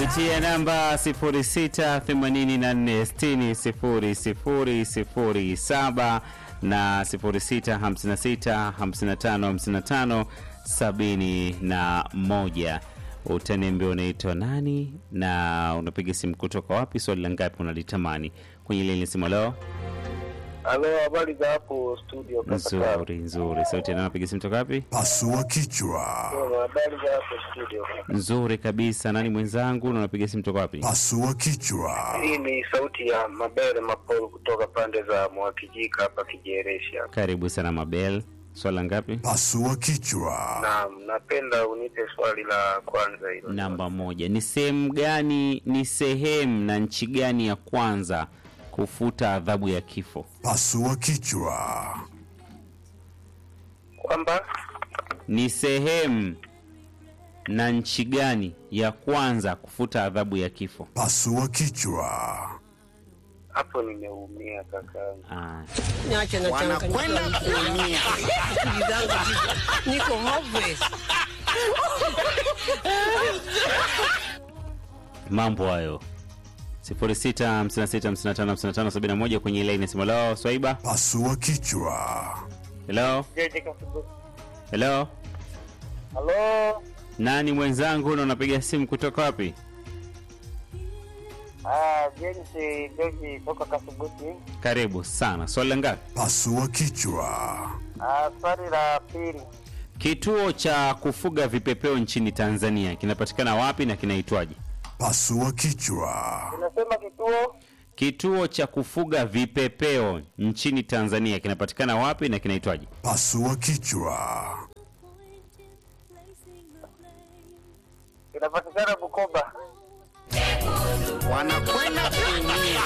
kupitia namba 0684600007 na 0656555571. Utaniambia unaitwa nani na unapiga simu kutoka wapi, swali la ngapi unalitamani kwenye ile simu. Leo Halo, habari za hapo studio? kaka? nzuri nzuri, sauti na unapiga simu toka wapi? Pasua kichwa. Habari za hapo studio? kaka? Nzuri kabisa. Nani mwenzangu na unapiga simu toka wapi? Pasua kichwa. Hii ni sauti ya Mabere Mapolo kutoka pande za Mwakijika hapa Kijereshi hapa. Karibu sana Mabel, swali la ngapi? Pasua kichwa. Naam, napenda unipe swali la kwanza hilo. Namba moja, ni sehemu gani, ni sehemu na nchi gani ya kwanza kufuta adhabu ya kifo? Pasua kichwa. Kwamba Ni sehemu na nchi gani ya kwanza kufuta adhabu ya kifo? Pasua kichwa. hapo nimeumia kaka. Ah, Niache na wanakwenda kuumia. Akili zangu ziko- niko hopeless. mambo hayo 0656555571 kwenye ile inasema leo Swaiba. Pasua kichwa. Hello, Jeje kasubu. hello, Halo. nani mwenzangu na unapiga simu kutoka wapi? Ah, James George toka Kasubuti. Karibu sana. Swali la ngapi? Pasua kichwa. Ah, swali la pili. Kituo cha kufuga vipepeo nchini Tanzania kinapatikana wapi na kinaitwaje? Pasua kichwa. Unasema kituo Kituo cha kufuga vipepeo nchini Tanzania kinapatikana wapi na kinaitwaje? Pasua kichwa. kinapatikana Bukoba. wanakwenda kuumia.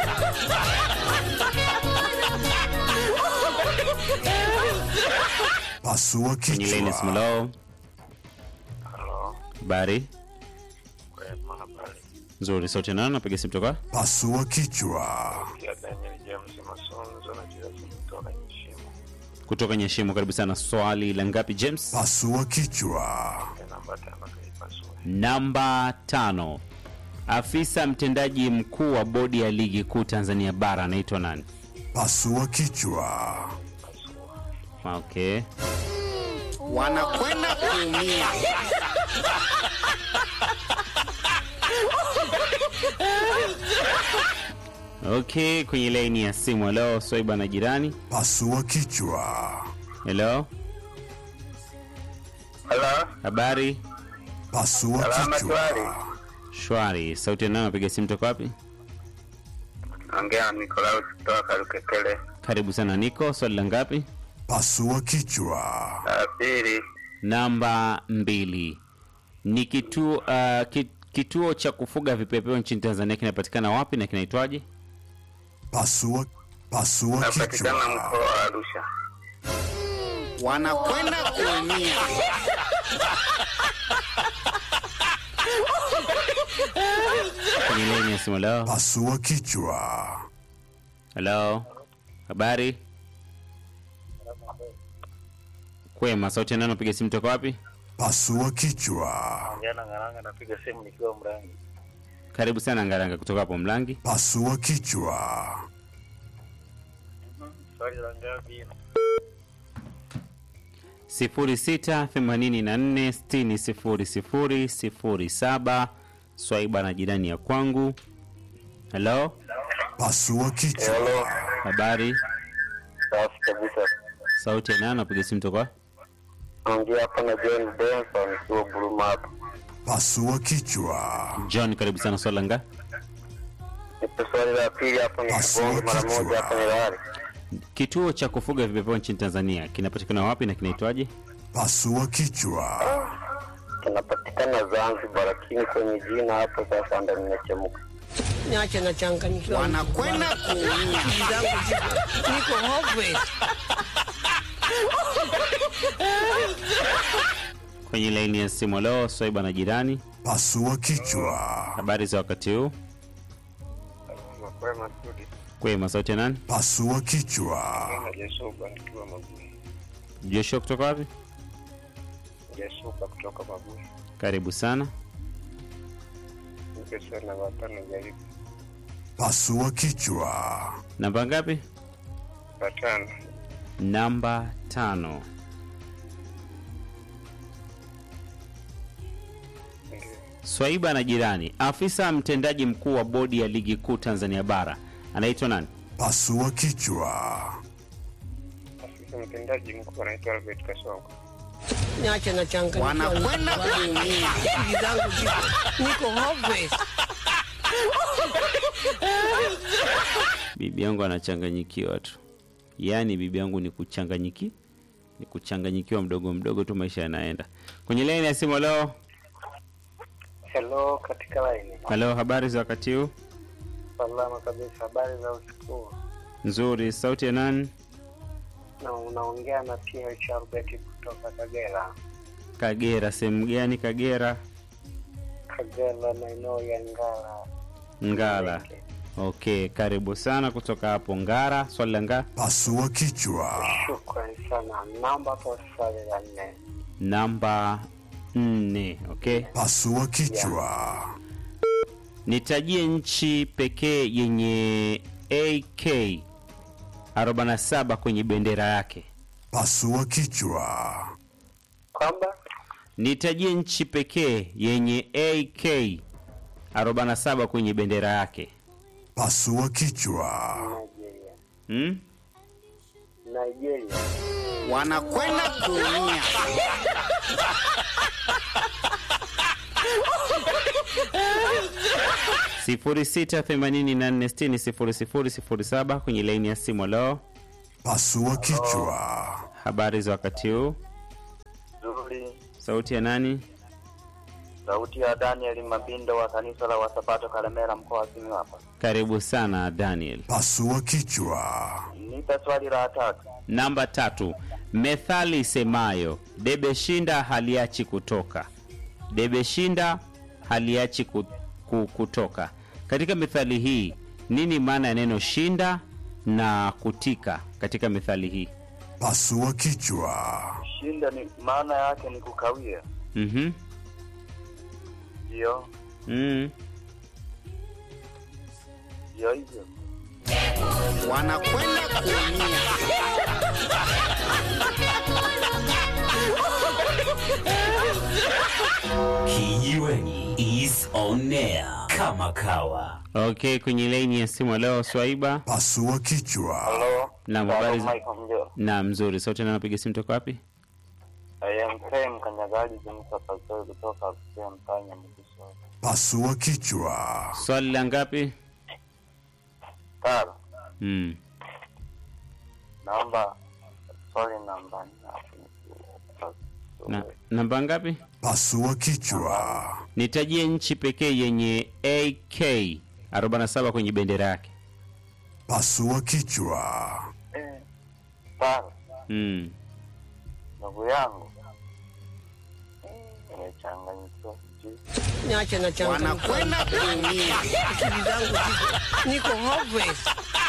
Pasua Kwenye ile inasema kichwa. leo. Halo. Habari Kwema habari. nzuri, sauti nani? Napiga simu toka Pasua kichwa. Ya Daniel James Masonzo na jina kutoka Nyeshimo. kutoka Nyeshimo. Karibu sana. Swali la ngapi James? Pasua kichwa. Namba tano kaipasua. Namba tano. Afisa mtendaji mkuu wa bodi ya ligi kuu Tanzania bara anaitwa nani? Pasua kichwa. Okay. wanakwenda kuumia. Okay, kwenye laini ya simu. Hello, Swaiba na jirani. Pasua kichwa. Hello, Halo. habari? Pasua Salama shwari. kichwa. Shwari. Sauti nani? Napiga simu toka wapi? Ongea na Nikolaus kutoka Kalukekele. Karibu sana Niko. Swali la ngapi? Pasua kichwa. La pili. Namba mbili. Ni kituo uh, ki, kituo cha kufuga vipepeo nchini Tanzania kinapatikana wapi na kinaitwaje? Pasua pasua Napatikana kichwa. mkoa wa Arusha. wanakwenda kuumia. Kwenye laini ya simu. Hello, Pasua kichwa. hello, habari? Kwema. Sauti nani? Napiga simu toka wapi? Pasua kichwa. Jana Ngaranga napiga simu nikiwa Mrangi. Karibu sana Ngaranga kutoka hapo Mlangi. Pasua kichwa. Swali la ngapi? 0684600007 Swaiba na jirani ya kwangu. Hello, Pasua kichwa. Hello. habari? Safi kabisa. Sauti ya nani? Napiga simu toka wapi? Ongea hapa na John Benson nikiwa Buruma hapa. Pasua kichwa. John, karibu sana. Swali la ngapi? Nipe swali la pili hapo nikigonge mara moja hapa ni lari. Kituo cha kufuga vipepeo nchini Tanzania kinapatikana wapi na kinaitwaje? Pasua kichwa. Kinapatikana Zanzibar, lakini kwenye jina hapo sasa ndo nimechemuka. Niache na changanyikiwa. wanakwenda kuumia. Akili zangu ziko- niko hopeless. Kwenye laini ya simu leo, Swaiba na jirani, Pasua kichwa. habari za wakati huu? Kwema studi. Kwema. Sauti ya nani? Pasua kichwa. Jesuba nikiwa Magui. Joshua kutoka wapi? Jesuba kutoka Magui. Karibu sana. nipe sana watano jaribu Pasua kichwa. Namba ngapi? watano Namba tano. ndio Swaiba na jirani, afisa mtendaji mkuu wa bodi ya ligi kuu Tanzania bara anaitwa nani? Pasua kichwa. afisa mtendaji mkuu anaitwa Albert Kasongo Niache na changanyikiwa. Wanakwenda kuumia. Akili zangu ziko niko hopeless. Bibi yangu anachanganyikiwa tu, yaani bibi yangu ni kuchanganyiki, ni kuchanganyikiwa mdogo mdogo tu, maisha yanaenda. Kwenye laini ya simu, leo hello katika line halo, habari za wakati huu? salama kabisa habari za usiku huu? Nzuri. Sauti ya nani? na unaongea na PH Albert kutoka Kagera Kagera. Sehemu gani Kagera? Kagera maeneo ya Ngara Ngara. Okay, karibu sana kutoka hapo Ngara. Swali la nga Pasua kichwa. shukrani sana namba kwa swali la nne namba nne. Okay, Pasua kichwa. nitajie nchi pekee yenye AK 47 kwenye bendera yake. Pasua kichwa. kwamba Nitajie nchi pekee yenye AK 47 kwenye bendera yake. Pasua kichwa. Nigeria Hmm? Nigeria Wanakwenda kuumia. sifuri sita themanini na nne sitini sifuri sifuri sifuri saba kwenye laini ya simu. Leo Pasua kichwa. habari za wakati huu, nzuri sauti ya nani? sauti ya Daniel Mabindo wa kanisa la Wasabato Kalemera mkoa wa Simiyu hapa Karibu sana Daniel. Pasua kichwa. nipe swali la tatu Namba tatu, methali isemayo debe shinda haliachi kutoka, debe shinda haliachi ku, ku, kutoka. Katika methali hii nini maana ya neno shinda na kutika katika methali hii? Pasua kichwa. shinda ni maana yake ni kukawia Mhm. ndio Mm. ndio hivyo Wanakwenda kuumia. Kijiweni is on air kama kawa. Okay, kwenye laini ya simu leo Swaiba. Pasua kichwa. halo Naam, habari za- Michael Mjeo Na mzuri. Sauti na napiga simu toka wapi? I am Prem Kanyagaji Jimsa Pastori kutoka Kusia Mtanya Mkisho Pasua kichwa. Swali la ngapi? Tara Mm. naomba swali namba Na, namba ngapi? Pasua kichwa. Nitajie nchi pekee yenye AK 47 kwenye bendera yake. Pasua kichwa. Tara Mm. ndugu yangu nimechanganyikiwa sijui Niache na changanyikiwa. Wanakwenda kuumia. Akili zangu ziko niko hopeless.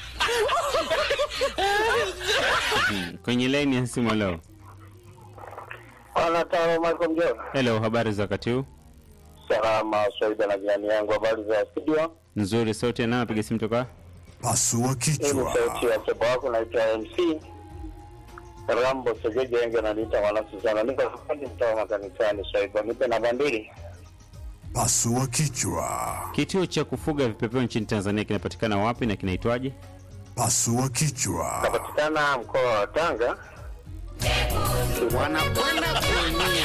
Mm. Kwenye laini ya simu leo. Bwana Taro Michael Mjeo Hello, habari za wakati huu? salama Swaida na jirani yangu habari za studio Nzuri. Sauti ya nani napiga simu toka? Pasua hii ni kichwa. sauti ya mtoto wako naitwa MC Rambo Segeje wengi ananiita mwana Suzana niko fundi mtaa makanisani Swaiba nipe namba mbili Pasua kichwa. Kituo cha kufuga vipepeo nchini Tanzania kinapatikana wapi na kinaitwaje? Pasua kichwa. napatikana mkoa wa Tanga Wanakwenda kuumia.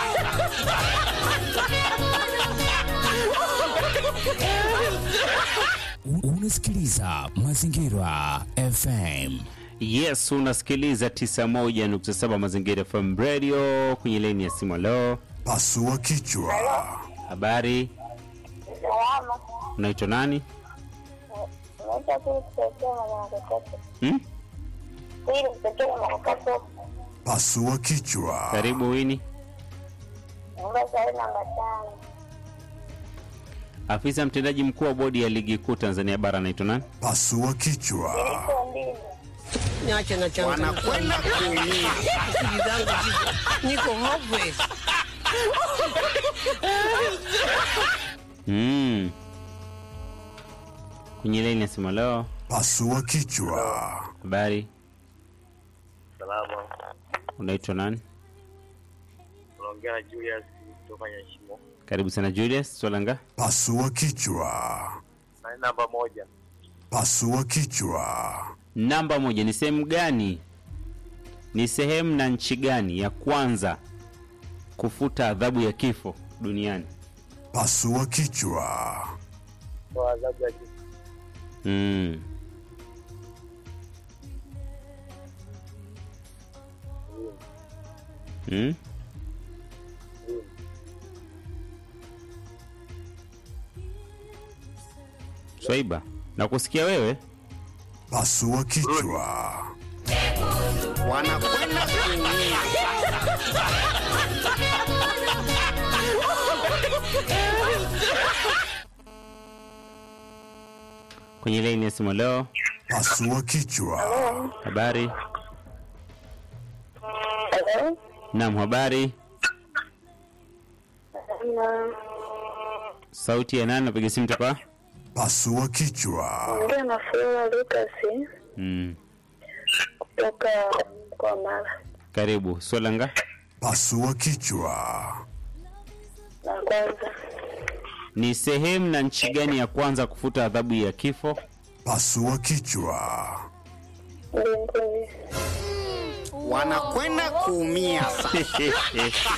Unasikiliza Mazingira FM. Yes, unasikiliza 91.7 Mazingira FM Radio kwenye laini ya simu leo. Pasua kichwa. Habari, Salama. unaitwa nani? Naitwa Pili kutokea Mwanakatoto. Hmm? Pili kutokea Mwanakatoto. Pasua kichwa. Karibu Wini. Naomba swali namba tano. Afisa mtendaji mkuu wa bodi ya ligi kuu Tanzania bara anaitwa nani? Pasua kichwa. Iko mbili. Niache na changanyikiwa. Wanakwenda kuumia. Akili zangu ziko niko hopeless. Mm. Kwenye laini ya simu leo, Pasua kichwa. habari, Salama, unaitwa nani? unaongea na Julius kutoka Nyashimo. Karibu sana Julius, swala nga Pasua kichwa. Na namba moja, Pasua kichwa. namba moja. Ni sehemu gani, ni sehemu na nchi gani ya kwanza kufuta adhabu ya kifo duniani? Pasua kichwa. kwa adhabu ya kifo. Mm. Mm? Swaiba, nakusikia wewe. Pasua kichwa. wanakwenda kuumia Kwenye laini ya simu leo, Pasua kichwa. habari? Hello? Naam, habari. Na Sauti ya nani? Napiga simu toka? Pasua kichwa. ongea na Flora Lucas Mm. kutoka kwa Mara. Karibu. Swala nga? Pasua kichwa. Na kwanza Ni sehemu na nchi gani ya kwanza kufuta adhabu ya kifo? Pasua kichwa. mbinguni. wanakwenda kuumia